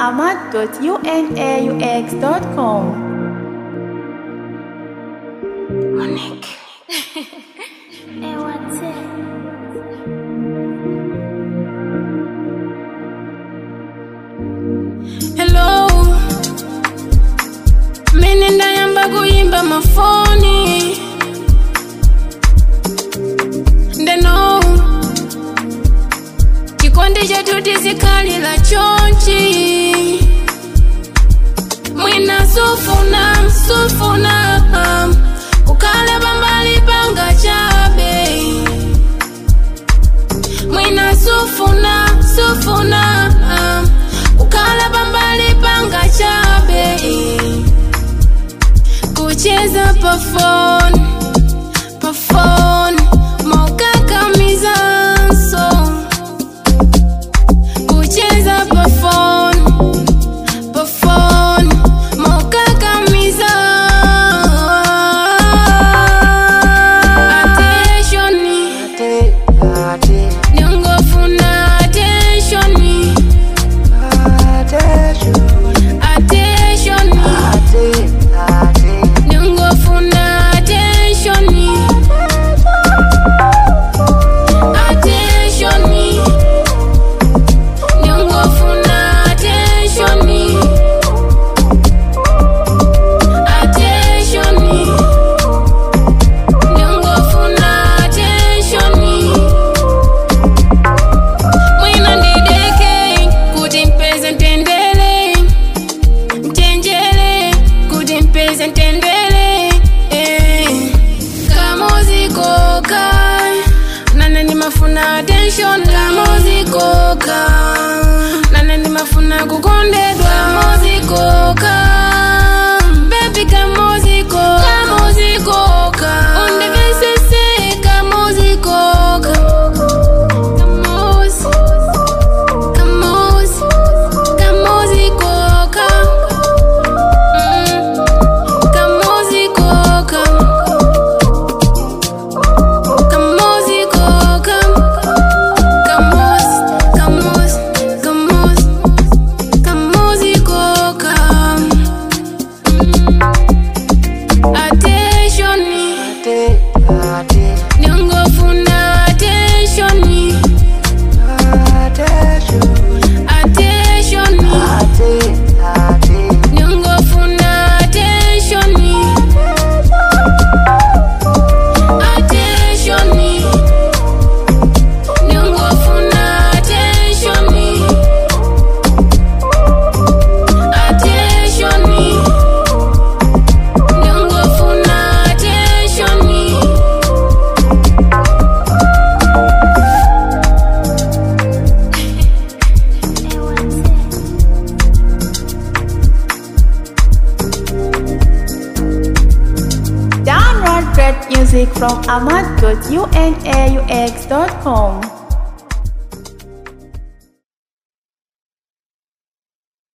ahmad.unaux.com. Monique. Hello. Mimi ndayamba kuyimba mafoni. Ndeno. Chikondi chetu tizikhalira chonchi. Mwina sufuna, sufuna. um, Ukhale pambali panga chabe. Mwina sufuna, sufuna. um, Ukhale pambali panga chabe. Kucheza pa phone, pa phone. Mokakamizanso. Kucheza pa phone, pa phone. Mokakamiza. Attention. Ningofuna attention. Attention. Ningofuna attention. Attention. Ningofuna attention. Attention. Ningofuna attention. Mwina ndideke kuti mpeze ntendele mchenjele kuti mpeze ntendele eh. kamuzikoka nane ndimafuna attention kamuzikoka nane ndimafuna kukondedwa kamuzikoka bebi kamuzikoka kamuzikoka undivesese kamuzikoka kamuzi kamuzi kamuzikoka mm. kamuzikoka kamuzikoka kamuzi kamuzi kamuzi kamuzikoka mm. attention ningofuna attention attention ningofuna attention attention ningofuna attention attention ningofuna attention Download great music from ahmad.unaux.com.